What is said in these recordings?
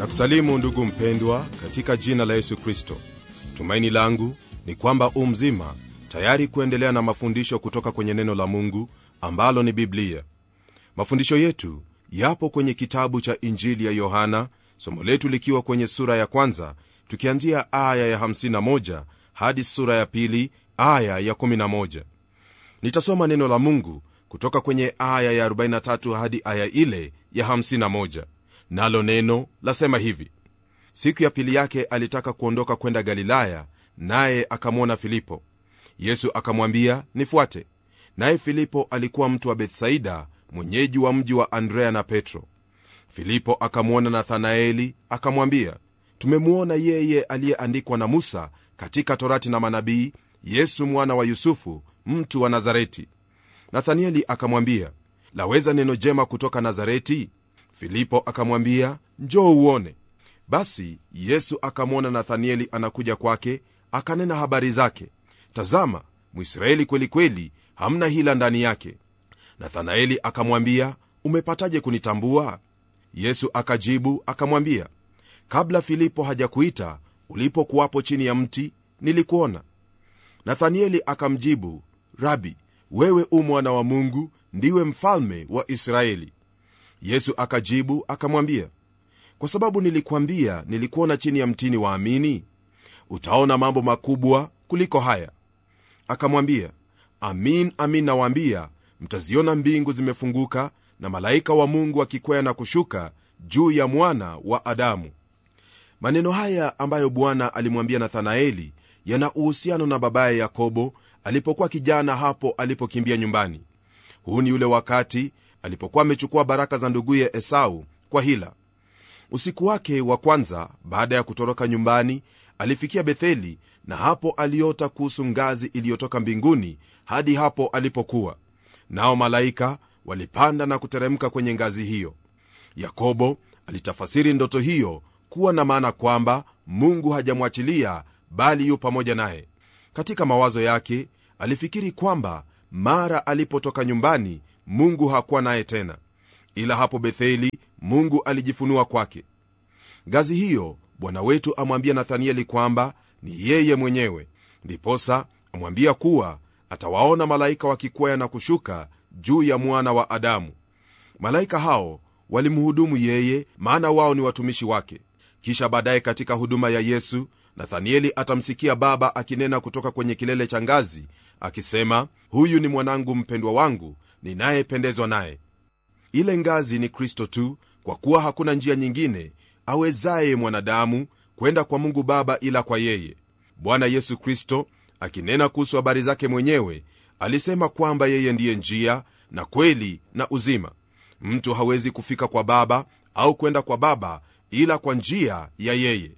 na kusalimu ndugu mpendwa katika jina la yesu kristo tumaini langu ni kwamba u mzima tayari kuendelea na mafundisho kutoka kwenye neno la mungu ambalo ni biblia mafundisho yetu yapo kwenye kitabu cha injili ya yohana somo letu likiwa kwenye sura ya kwanza tukianzia aya ya 51 hadi sura ya pili aya ya 11 nitasoma neno la mungu kutoka kwenye aya ya 43 hadi aya ile ya 51 nalo neno lasema hivi siku ya pili yake alitaka kuondoka kwenda galilaya naye akamwona filipo yesu akamwambia nifuate naye filipo alikuwa mtu wa bethsaida mwenyeji wa mji wa andrea na petro filipo akamwona nathanaeli akamwambia tumemwona yeye aliyeandikwa na musa katika torati na manabii yesu mwana wa yusufu mtu wa nazareti nathanieli akamwambia laweza neno jema kutoka nazareti filipo akamwambia njoo uone basi yesu akamwona nathanieli anakuja kwake akanena habari zake tazama mwisraeli kweli kweli hamna hila ndani yake nathanaeli akamwambia umepataje kunitambua yesu akajibu akamwambia kabla filipo hajakuita ulipokuwapo chini ya mti nilikuona nathanieli akamjibu rabi wewe u mwana wa mungu ndiwe mfalme wa israeli yesu akajibu akamwambia kwa sababu nilikwambia nilikuona chini ya mtini waamini utaona mambo makubwa kuliko haya akamwambia amin amin nawaambia mtaziona mbingu zimefunguka na malaika wa mungu akikwea na kushuka juu ya mwana wa adamu maneno haya ambayo bwana alimwambia nathanaeli yana uhusiano na babaye yakobo alipokuwa kijana hapo alipokimbia nyumbani huu ni ule wakati alipokuwa amechukua baraka za nduguye esau kwa hila usiku wake wa kwanza baada ya kutoroka nyumbani alifikia betheli na hapo aliota kuhusu ngazi iliyotoka mbinguni hadi hapo alipokuwa nao malaika walipanda na kuteremka kwenye ngazi hiyo yakobo alitafasiri ndoto hiyo kuwa na maana kwamba mungu hajamwachilia bali yu pamoja naye katika mawazo yake alifikiri kwamba mara alipotoka nyumbani mungu hakuwa naye tena ila hapo betheli mungu alijifunua kwake ngazi hiyo bwana wetu amwambia nathanieli kwamba ni yeye mwenyewe ndiposa amwambia kuwa atawaona malaika wakikwea na kushuka juu ya mwana wa adamu malaika hao walimhudumu yeye maana wao ni watumishi wake kisha baadaye katika huduma ya yesu nathanieli atamsikia baba akinena kutoka kwenye kilele cha ngazi akisema huyu ni mwanangu mpendwa wangu ninayependezwa naye ile ngazi ni kristo tu kwa kuwa hakuna njia nyingine awezaye mwanadamu kwenda kwa mungu baba ila kwa yeye bwana yesu kristo akinena kuhusu habari zake mwenyewe alisema kwamba yeye ndiye njia na kweli na uzima mtu hawezi kufika kwa baba au kwenda kwa baba ila kwa njia ya yeye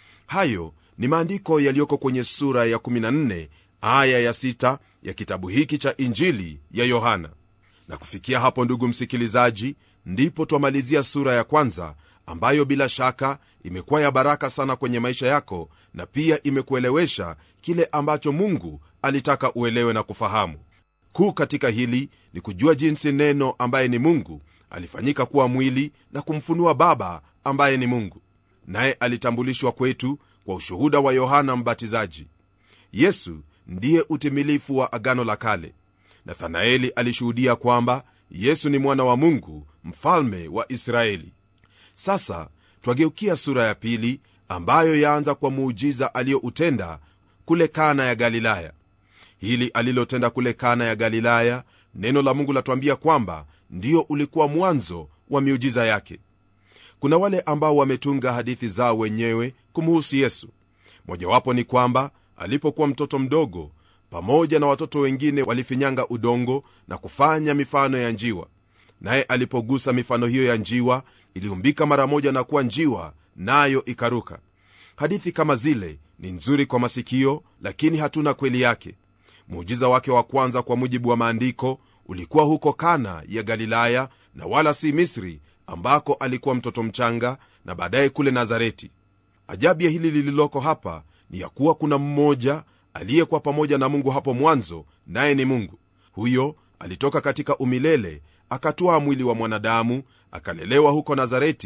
hayo ni maandiko yaliyoko kwenye sura ya 14 aya ya 6 ya kitabu hiki cha injili ya yohana na kufikia hapo ndugu msikilizaji ndipo twamalizia sura ya kwanza ambayo bila shaka imekuwa ya baraka sana kwenye maisha yako na pia imekuelewesha kile ambacho mungu alitaka uelewe na kufahamu kuu katika hili ni kujua jinsi neno ambaye ni mungu alifanyika kuwa mwili na kumfunua baba ambaye ni mungu naye alitambulishwa kwetu kwa ushuhuda wa yohana mbatizaji yesu ndiye utimilifu wa agano la kale nathanaeli alishuhudia kwamba yesu ni mwana wa mungu mfalme wa israeli sasa twageukia sura ya pili ambayo yaanza kwa muujiza aliyoutenda kule kana ya galilaya hili alilotenda kule kana ya galilaya neno la mungu latwambia kwamba ndio ulikuwa mwanzo wa miujiza yake kuna wale ambao wametunga hadithi zao wenyewe kumuhusu yesu mojawapo ni kwamba alipokuwa mtoto mdogo pamoja na watoto wengine walifinyanga udongo na kufanya mifano ya njiwa naye alipogusa mifano hiyo ya njiwa iliumbika mara moja na kuwa njiwa nayo ikaruka hadithi kama zile ni nzuri kwa masikio lakini hatuna kweli yake muujiza wake wa kwanza kwa mujibu wa maandiko ulikuwa huko kana ya galilaya na wala si misri ambako alikuwa mtoto mchanga na baadaye kule nazareti ajabu ya hili lililoko hapa ni ya kuwa kuna mmoja aliyekuwa pamoja na mungu hapo mwanzo naye ni mungu huyo alitoka katika umilele akatwaa mwili wa mwanadamu akalelewa huko nazareti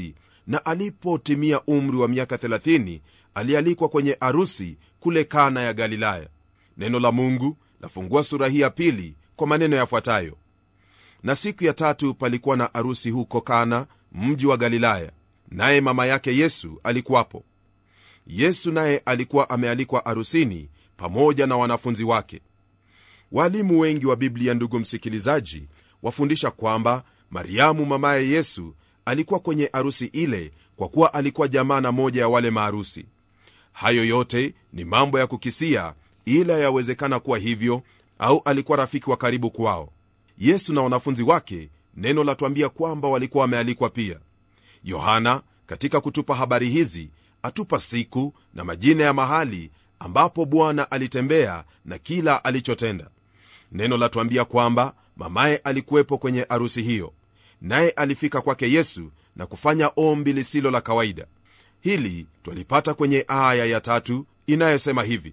na alipotimia umri wa miaka 30 alialikwa kwenye arusi kule kana ya galilaya neno la mungu lafungua sura hii ya pili kwa maneno yafuatayo na siku ya tatu palikuwa na arusi huko kana mji wa galilaya naye mama yake yesu alikuwapo yesu naye alikuwa amealikwa arusini pamoja na wanafunzi wake waalimu wengi wa biblia ndugu msikilizaji wafundisha kwamba mariamu mamaye yesu alikuwa kwenye arusi ile kwa kuwa alikuwa jamaa na moja ya wale maarusi hayo yote ni mambo ya kukisia ila yawezekana kuwa hivyo au alikuwa rafiki wa karibu kwao yesu na wanafunzi wake neno latuambia kwamba walikuwa wamealikwa pia yohana katika kutupa habari hizi atupa siku na majina ya mahali ambapo bwana alitembea na kila alichotenda neno latuambia kwamba mamaye alikuwepo kwenye arusi hiyo naye alifika kwake yesu na kufanya ombi lisilo la kawaida hili twalipata kwenye aya ya tatu inayosema hivi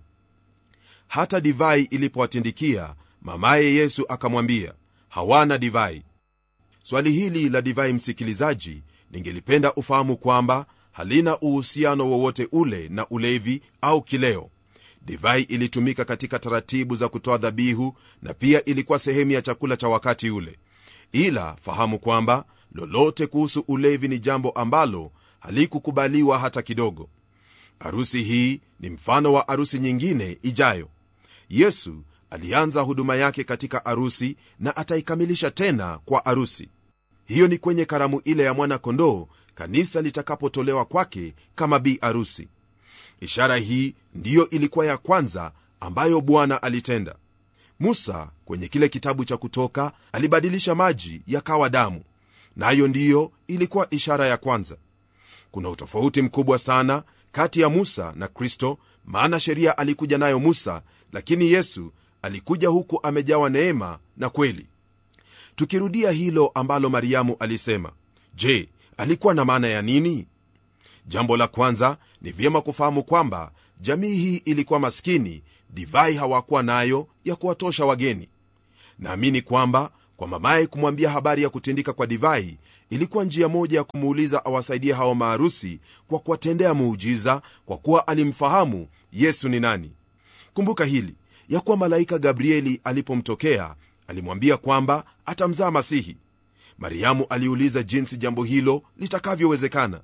hata divai ilipowatindikia mamaye yesu akamwambia hawana divai swali hili la divai msikilizaji ningelipenda ufahamu kwamba halina uhusiano wowote ule na ulevi au kileo divai ilitumika katika taratibu za kutoa dhabihu na pia ilikuwa sehemu ya chakula cha wakati ule ila fahamu kwamba lolote kuhusu ulevi ni jambo ambalo halikukubaliwa hata kidogo arusi hii ni mfano wa arusi nyingine ijayo yesu alianza huduma yake katika arusi na ataikamilisha tena kwa arusi hiyo ni kwenye karamu ile ya mwana-kondoo kanisa litakapotolewa kwake kama bi arusi ishara hii ndiyo ilikuwa ya kwanza ambayo bwana alitenda musa kwenye kile kitabu cha kutoka alibadilisha maji yakawa damu nayo na ndiyo ilikuwa ishara ya kwanza kuna utofauti mkubwa sana kati ya musa na kristo maana sheria alikuja nayo musa lakini yesu alikuja huku amejawa neema na kweli tukirudia hilo ambalo mariamu alisema je alikuwa na maana ya nini jambo la kwanza ni vyema kufahamu kwamba jamii hii ilikuwa maskini divai hawakuwa nayo ya kuwatosha wageni naamini kwamba kwa mamaye kumwambia habari ya kutindika kwa divai ilikuwa njia moja ya kumuuliza awasaidie hao maarusi kwa kuwatendea muujiza kwa kuwa alimfahamu yesu ni nani kumbuka hili ya kuwa malaika gabrieli alipomtokea alimwambia kwamba atamzaa masihi mariamu aliuliza jinsi jambo hilo litakavyowezekana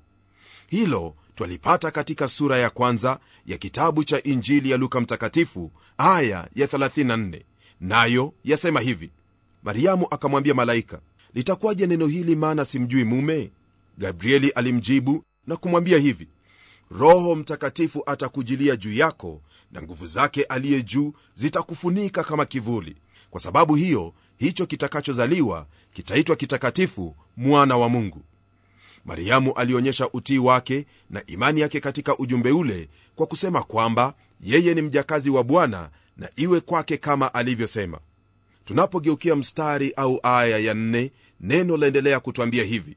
hilo twalipata katika sura ya kwanza ya kitabu cha injili ya luka mtakatifu aya ya 34 nayo yasema hivi mariamu akamwambia malaika litakuwaje neno hili maana simjui mume gabrieli alimjibu na kumwambia hivi roho mtakatifu atakujilia juu yako na nguvu zake aliye juu zitakufunika kama kivuli kwa sababu hiyo hicho kitakachozaliwa kitaitwa kitakatifu mwana wa mungu mariamu alionyesha utii wake na imani yake katika ujumbe ule kwa kusema kwamba yeye ni mjakazi wa bwana na iwe kwake kama alivyosema tunapogeukia mstari au aya ya nne neno laendelea kutwambia hivi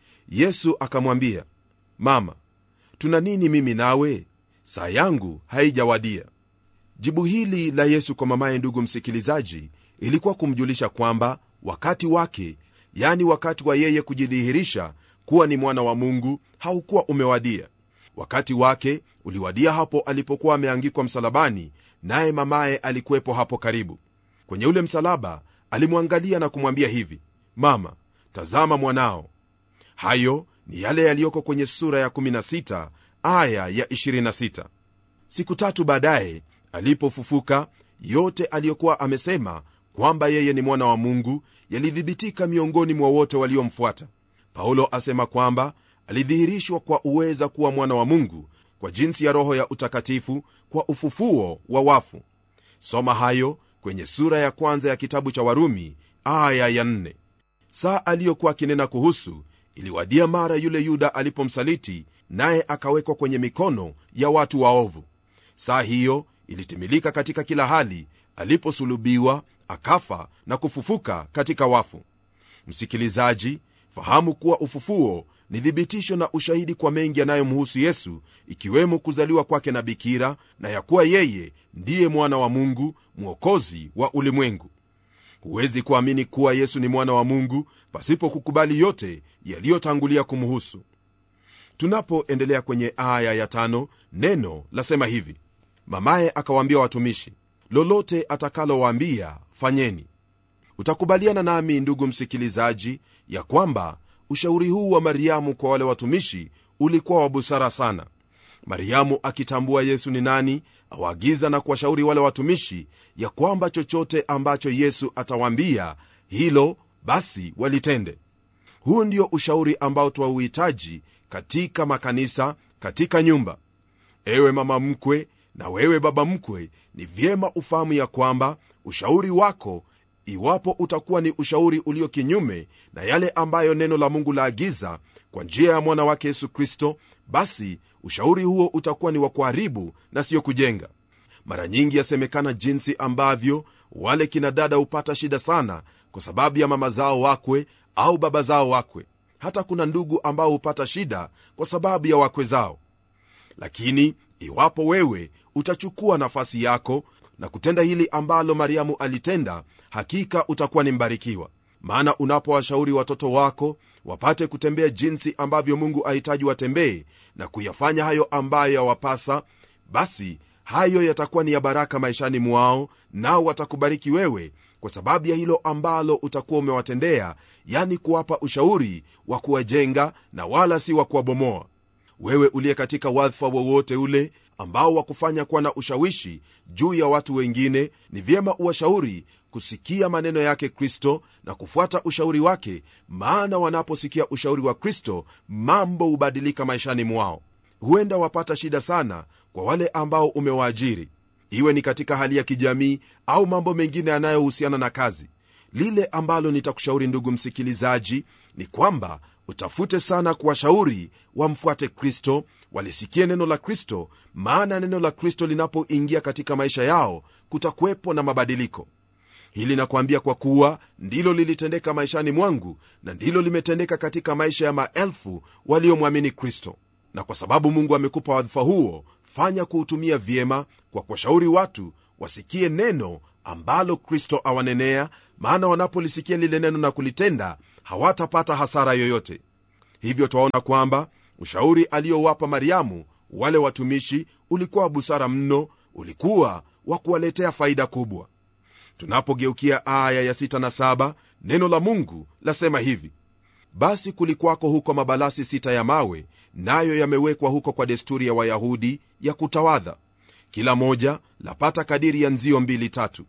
yesu akamwambia mama tuna nini mimi nawe saa yangu haijawadia jibu hili la yesu kwa mamaye ndugu msikilizaji ilikuwa kumjulisha kwamba wakati wake yani wakati wa yeye kujidhihirisha kuwa ni mwana wa mungu haukuwa umewadia wakati wake uliwadia hapo alipokuwa ameangikwa msalabani naye mamaye alikuwepo hapo karibu kwenye ule msalaba alimwangalia na kumwambia hivi mama tazama mwanao hayo ni yale yaliyoko kwenye sura ya 16 aya ya 26 siku tatu baadaye alipofufuka yote aliyokuwa amesema kwamba yeye ni mwana wa mungu yalithibitika miongoni mwa wote waliomfuata paulo asema kwamba alidhihirishwa kwa uweza kuwa mwana wa mungu kwa jinsi ya roho ya utakatifu kwa ufufuo wa wafu soma hayo kwenye sura ya kwanza ya kitabu cha warumi aya ya nne. saa aliyokuwa akinena kuhusu iliwadia mara yule yuda alipomsaliti naye akawekwa kwenye mikono ya watu waovu saa hiyo ilitimilika katika kila hali aliposulubiwa akafa na kufufuka katika wafu msikilizaji fahamu kuwa ufufuo ni thibitisho na ushahidi kwa mengi yanayomhusu yesu ikiwemo kuzaliwa kwake na bikira na ya kuwa yeye ndiye mwana wa mungu mwokozi wa ulimwengu huwezi kuamini kuwa yesu ni mwana wa mungu pasipo kukubali yote yaliyotangulia kumhusu tunapoendelea kwenye aya ya tano neno lasema hivi mamaye akawaambia watumishi lolote atakalowaambia fanyeni utakubaliana nami ndugu msikilizaji ya kwamba ushauri huu wa mariamu kwa wale watumishi ulikuwa wa busara sana mariamu akitambua yesu ni nani awaagiza na kuwashauri wale watumishi ya kwamba chochote ambacho yesu atawaambia hilo basi walitende huu ndio ushauri ambao twauhitaji katika makanisa katika nyumba ewe mama mkwe na wewe baba mkwe ni vyema ufahamu ya kwamba ushauri wako iwapo utakuwa ni ushauri ulio kinyume na yale ambayo neno la mungu laagiza kwa njia ya mwana wake yesu kristo basi ushauri huo utakuwa ni wa kuharibu na siyo kujenga mara nyingi yasemekana jinsi ambavyo wale kina dada hupata shida sana kwa sababu ya mama zao wakwe au baba zao wakwe hata kuna ndugu ambao hupata shida kwa sababu ya wakwe zao lakini iwapo wewe utachukua nafasi yako na kutenda hili ambalo mariamu alitenda hakika utakuwa ni mbarikiwa maana unapowashauri watoto wako wapate kutembea jinsi ambavyo mungu ahitaji watembee na kuyafanya hayo ambayo yawapasa basi hayo yatakuwa ni ya baraka maishani mwao nao watakubariki wewe kwa sababu ya hilo ambalo utakuwa umewatendea yani kuwapa ushauri wa kuwajenga na wala si wa kuwabomoa wewe uliye katika wadhifa wowote ule ambao wakufanya kuwa na ushawishi juu ya watu wengine ni vyema uwashauri kusikia maneno yake kristo na kufuata ushauri wake maana wanaposikia ushauri wa kristo mambo hubadilika maishani mwao huenda wapata shida sana kwa wale ambao umewaajiri iwe ni katika hali ya kijamii au mambo mengine yanayohusiana na kazi lile ambalo nitakushauri ndugu msikilizaji ni kwamba utafute sana kuwashauri wamfuate kristo walisikie neno la kristo maana neno la kristo linapoingia katika maisha yao kutakuwepo na mabadiliko hili nakwambia kwa kuwa ndilo lilitendeka maishani mwangu na ndilo limetendeka katika maisha ya maelfu waliomwamini kristo na kwa sababu mungu amekupa wadhifa huo fanya kuutumia vyema kwa kuwashauri watu wasikie neno ambalo kristo awanenea maana wanapolisikia lile neno na kulitenda hawatapata hasara yoyote hivyo twaona kwamba ushauri aliyowapa mariamu wale watumishi ulikuwa wa busara mno ulikuwa wa kuwaletea faida kubwa tunapogeukia aya ya 6 na 7 neno la mungu lasema hivi basi kulikwako huko mabalasi sita ya mawe nayo yamewekwa huko kwa desturi ya wayahudi ya kutawadha kila moja lapata kadiri ya nzio mbili tatu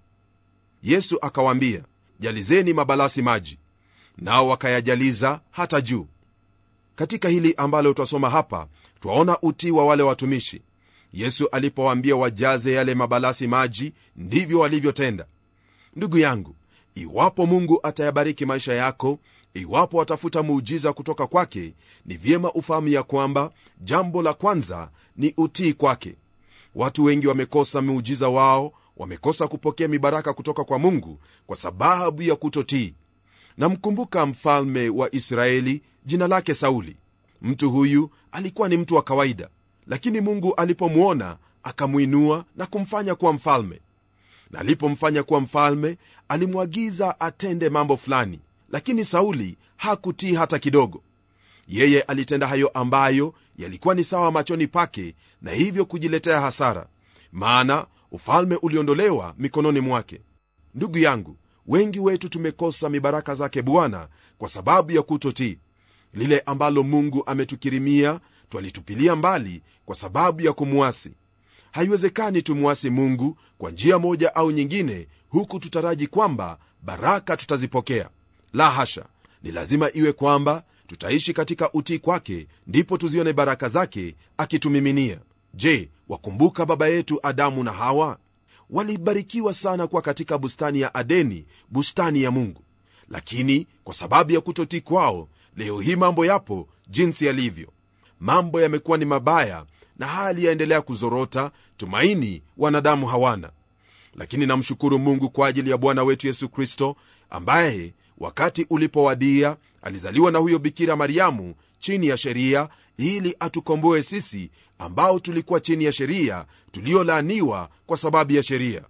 yesu akawaambia jalizeni mabalasi maji nao wakayajaliza hata juu katika hili ambalo twasoma hapa twaona utii wa wale watumishi yesu alipowaambia wajaze yale mabalasi maji ndivyo walivyotenda ndugu yangu iwapo mungu atayabariki maisha yako iwapo watafuta muujiza kutoka kwake ni vyema ufahamu ya kwamba jambo la kwanza ni utii kwake watu wengi wamekosa muujiza wao wamekosa kupokea mibaraka kutoka kwa mungu kwa sababu ya kutotii namkumbuka mfalme wa israeli jina lake sauli mtu huyu alikuwa ni mtu wa kawaida lakini mungu alipomwona akamwinua na kumfanya kuwa mfalme na alipomfanya kuwa mfalme alimwagiza atende mambo fulani lakini sauli hakutii hata kidogo yeye alitenda hayo ambayo yalikuwa ni sawa machoni pake na hivyo kujiletea hasara maana ufalme uliondolewa mikononi mwake ndugu yangu wengi wetu tumekosa mibaraka zake bwana kwa sababu ya kutotii lile ambalo mungu ametukirimia twalitupilia mbali kwa sababu ya kumwasi haiwezekani tumwasi mungu kwa njia moja au nyingine huku tutaraji kwamba baraka tutazipokea la hasha ni lazima iwe kwamba tutaishi katika utii kwake ndipo tuzione baraka zake akitumiminia je wakumbuka baba yetu adamu na hawa walibarikiwa sana kuwa katika bustani ya adeni bustani ya mungu lakini kwa sababu ya kutotii kwao leo hii mambo yapo jinsi yalivyo mambo yamekuwa ni mabaya na hali yaendelea kuzorota tumaini wanadamu hawana lakini namshukuru mungu kwa ajili ya bwana wetu yesu kristo ambaye wakati ulipowadia alizaliwa na huyo bikira mariamu chini ya sheria ili atukomboe sisi ambao tulikuwa chini ya sheria tuliolaaniwa kwa sababu ya sheria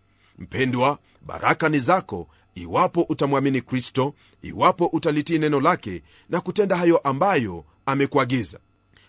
mpendwa baraka ni zako iwapo utamwamini kristo iwapo utalitii neno lake na kutenda hayo ambayo amekuagiza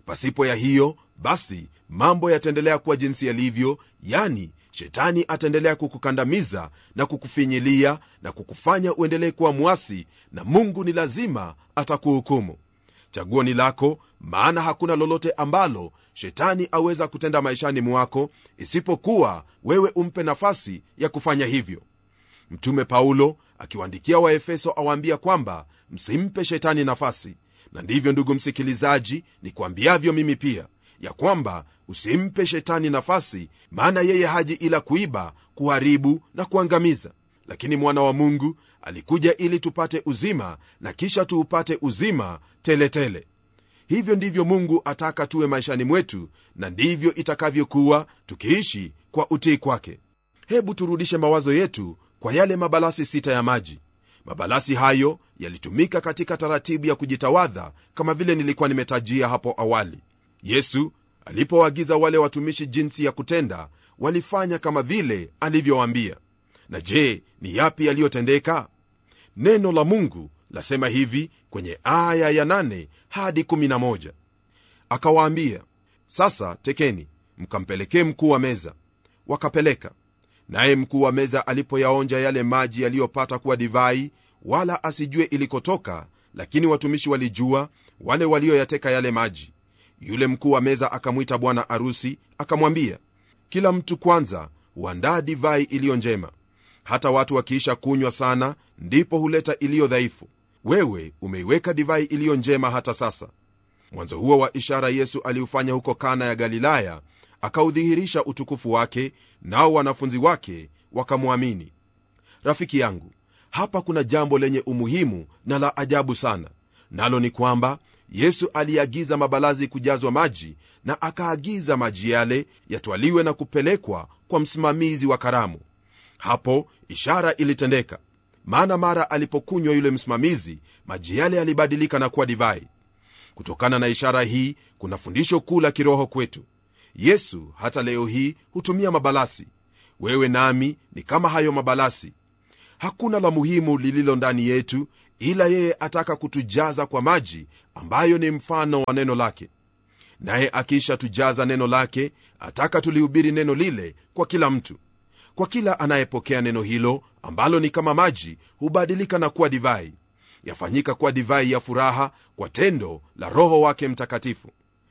pasipo ya hiyo basi mambo yataendelea kuwa jinsi yalivyo yani shetani ataendelea kukukandamiza na kukufinyilia na kukufanya uendelee kuwa mwasi na mungu ni lazima atakuhukumu chaguo ni lako maana hakuna lolote ambalo shetani aweza kutenda maishani mwako isipokuwa wewe umpe nafasi ya kufanya hivyo mtume paulo akiwaandikia waefeso awaambia kwamba msimpe shetani nafasi na ndivyo ndugu msikilizaji ni kuambiavyo mimi pia ya kwamba usimpe shetani nafasi maana yeye haji ila kuiba kuharibu na kuangamiza lakini mwana wa mungu alikuja ili tupate uzima na kisha tuupate uzima teletele tele. hivyo ndivyo mungu ataka tuwe maishani mwetu na ndivyo itakavyokuwa tukiishi kwa utii kwake hebu turudishe mawazo yetu kwa yale mabalasi sita ya maji mabalasi hayo yalitumika katika taratibu ya kujitawadha kama vile nilikuwa nimetajia hapo awali yesu alipowaagiza wale watumishi jinsi ya kutenda walifanya kama vile alivyowaambia na je ni yapi yaliyotendeka neno la mungu lasema hivi kwenye aya ya 8 hadi 11 akawaambia sasa tekeni mkampelekee mkuu wa meza wakapeleka naye mkuu wa meza alipoyaonja yale maji yaliyopata kuwa divai wala asijue ilikotoka lakini watumishi walijua wale walioyateka yale maji yule mkuu wa meza akamwita bwana arusi akamwambia kila mtu kwanza huandaa divai iliyo njema hata watu wakiisha kunywa sana ndipo huleta iliyo dhaifu wewe umeiweka divai iliyo njema hata sasa mwanzo huo wa ishara yesu aliufanya huko kana ya galilaya akaudhihirisha utukufu wake nao wanafunzi wake wakamwamini rafiki yangu hapa kuna jambo lenye umuhimu na la ajabu sana nalo ni kwamba yesu aliagiza mabalazi kujazwa maji na akaagiza maji yale yatwaliwe na kupelekwa kwa msimamizi wa karamu hapo ishara ilitendeka maana mara alipokunywa yule msimamizi maji yale yalibadilika na kuwa divai kutokana na ishara hii kuna fundisho kuu la kiroho kwetu yesu hata leo hii hutumia mabalasi wewe nami ni kama hayo mabalasi hakuna la muhimu lililo ndani yetu ila yeye ataka kutujaza kwa maji ambayo ni mfano wa neno lake naye akiisha tujaza neno lake ataka tulihubiri neno lile kwa kila mtu kwa kila anayepokea neno hilo ambalo ni kama maji hubadilika na kuwa divai yafanyika kuwa divai ya furaha kwa tendo la roho wake mtakatifu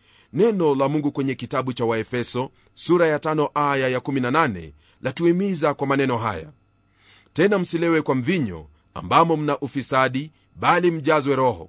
neno la mungu kwenye kitabu cha waefeso sura ya 5 aya ya 18 latuhimiza kwa maneno haya tena msilewe kwa mvinyo ambamo mna ufisadi bali mjazwe roho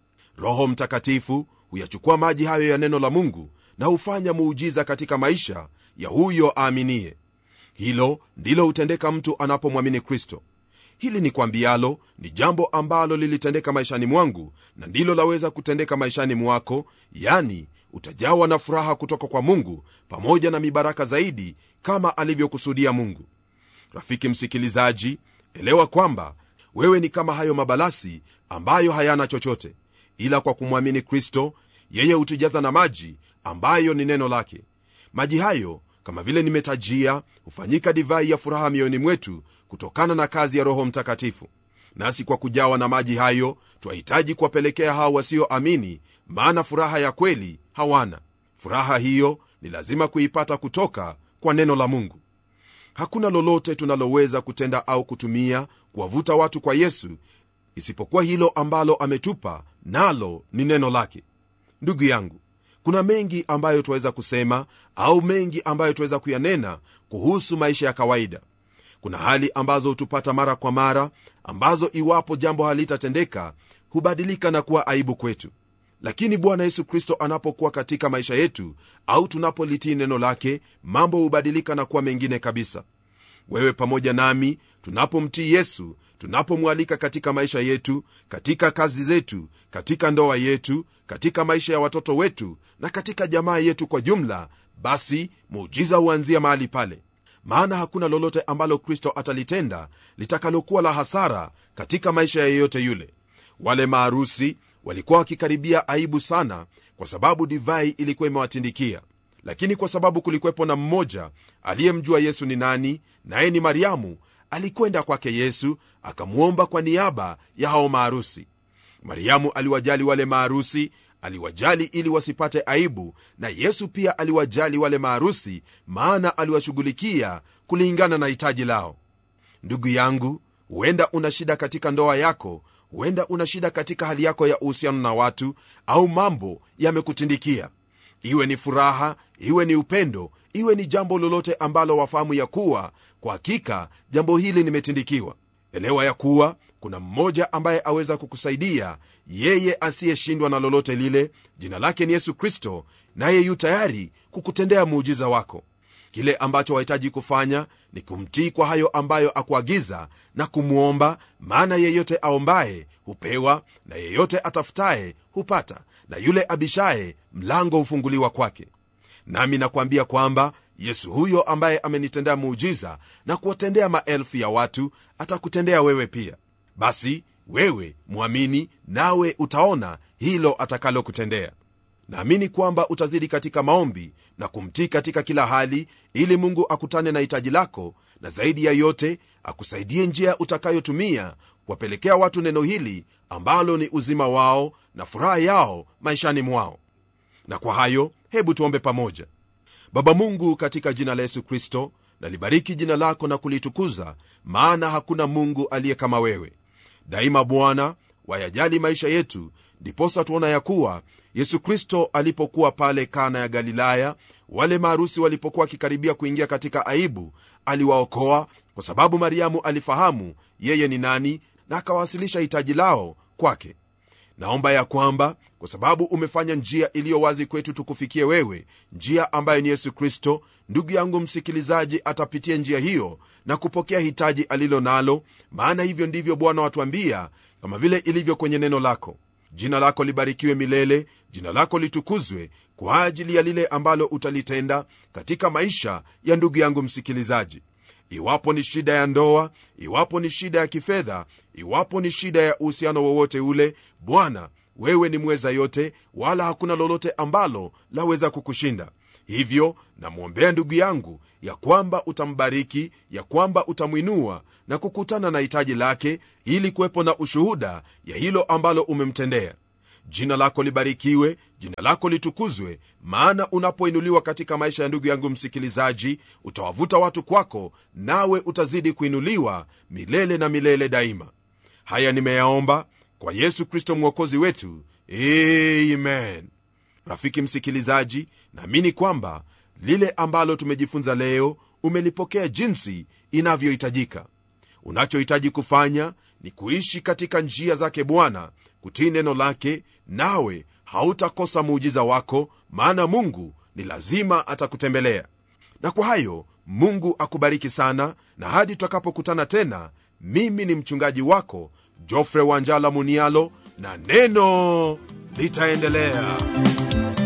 roho mtakatifu huyachukua maji hayo ya neno la mungu na hufanya muujiza katika maisha ya huyo aaminie hilo ndilo hutendeka mtu anapomwamini kristo hili ni kwambialo ni jambo ambalo lilitendeka maishani mwangu na ndilo laweza kutendeka maishani mwako yani utajawa na furaha kutoka kwa mungu pamoja na mibaraka zaidi kama alivyokusudia mungu rafiki msikilizaji elewa kwamba wewe ni kama hayo mabalasi ambayo hayana chochote ila kwa kumwamini kristo yeye hutujaza na maji ambayo ni neno lake maji hayo kama vile nimetajia hufanyika divai ya furaha mioyoni mwetu kutokana na kazi ya roho mtakatifu nasi kwa kujawa na maji hayo twahitaji kuwapelekea hao wasioamini maana furaha ya kweli hawana furaha hiyo ni lazima kuipata kutoka kwa neno la mungu hakuna lolote tunaloweza kutenda au kutumia kuwavuta watu kwa yesu isipokuwa hilo ambalo ametupa nalo ni neno lake ndugu yangu kuna mengi ambayo twaweza kusema au mengi ambayo twaweza kuyanena kuhusu maisha ya kawaida kuna hali ambazo hutupata mara kwa mara ambazo iwapo jambo halitatendeka hubadilika na kuwa aibu kwetu lakini bwana yesu kristo anapokuwa katika maisha yetu au tunapolitii neno lake mambo hubadilika na kuwa mengine kabisa wewe pamoja nami tunapomtii yesu tunapomwalika katika maisha yetu katika kazi zetu katika ndoa yetu katika maisha ya watoto wetu na katika jamaa yetu kwa jumla basi muujiza huanzia mahali pale maana hakuna lolote ambalo kristo atalitenda litakalokuwa la hasara katika maisha ya yeyote yule wale maarusi walikuwa wakikaribia aibu sana kwa sababu divai ilikuwa imewatindikia lakini kwa sababu kulikuwepo na mmoja aliyemjua yesu ni nani naye ni mariamu alikwenda kwake yesu akamwomba kwa niaba ya hao maarusi mariamu aliwajali wale maarusi aliwajali ili wasipate aibu na yesu pia aliwajali wale maarusi maana aliwashughulikia kulingana na hitaji lao ndugu yangu huenda una shida katika ndoa yako huenda una shida katika hali yako ya uhusiano na watu au mambo yamekutindikia iwe ni furaha iwe ni upendo iwe ni jambo lolote ambalo wafahamu ya kuwa kwa hakika jambo hili limetindikiwa elewa ya kuwa kuna mmoja ambaye aweza kukusaidia yeye asiyeshindwa na lolote lile jina lake ni yesu kristo naye yu tayari kukutendea muujiza wako kile ambacho wahitaji kufanya ni kumtii kwa hayo ambayo akuagiza na kumwomba maana yeyote aombaye hupewa na yeyote atafutaye hupata na yule abishaye mlango hufunguliwa kwake nami nakwambia kwamba yesu huyo ambaye amenitendea muujiza na kuwatendea maelfu ya watu atakutendea wewe pia basi wewe mwamini nawe utaona hilo atakalokutendea naamini kwamba utazidi katika maombi na kumtii katika kila hali ili mungu akutane na hitaji lako na zaidi ya yote akusaidie njia utakayotumia kuwapelekea watu neno hili ambalo ni uzima wao na furaha yao maishani mwao na kwa hayo hebu tuombe pamoja baba mungu katika jina la yesu kristo nalibariki jina lako na kulitukuza maana hakuna mungu aliye kama wewe daima bwana wayajali maisha yetu ndiposa tuona ya kuwa yesu kristo alipokuwa pale kana ya galilaya wale maarusi walipokuwa wakikaribia kuingia katika aibu aliwaokoa kwa sababu mariamu alifahamu yeye ni nani na akawasilisha hitaji lao kwake naomba ya kwamba kwa sababu umefanya njia iliyo wazi kwetu tukufikie wewe njia ambayo ni yesu kristo ndugu yangu msikilizaji atapitia njia hiyo na kupokea hitaji alilo nalo maana hivyo ndivyo bwana watuambia kama vile ilivyo kwenye neno lako jina lako libarikiwe milele jina lako litukuzwe kwa ajili ya lile ambalo utalitenda katika maisha ya ndugu yangu msikilizaji iwapo ni shida ya ndoa iwapo ni shida ya kifedha iwapo ni shida ya uhusiano wowote ule bwana wewe ni mweza yote wala hakuna lolote ambalo laweza kukushinda hivyo namwombea ndugu yangu ya kwamba utambariki ya kwamba utamwinua na kukutana na hitaji lake ili kuwepo na ushuhuda ya hilo ambalo umemtendea jina lako libarikiwe jina lako litukuzwe maana unapoinuliwa katika maisha ya ndugu yangu msikilizaji utawavuta watu kwako nawe utazidi kuinuliwa milele na milele daima haya nimeyaomba kwa yesu kristo mwokozi wetu amen rafiki msikilizaji naamini kwamba lile ambalo tumejifunza leo umelipokea jinsi inavyohitajika unachohitaji kufanya ni kuishi katika njia zake bwana kutii neno lake nawe hautakosa muujiza wako maana mungu ni lazima atakutembelea na kwa hayo mungu akubariki sana na hadi tutakapokutana tena mimi ni mchungaji wako jofre wanjala munialo na neno litaendelea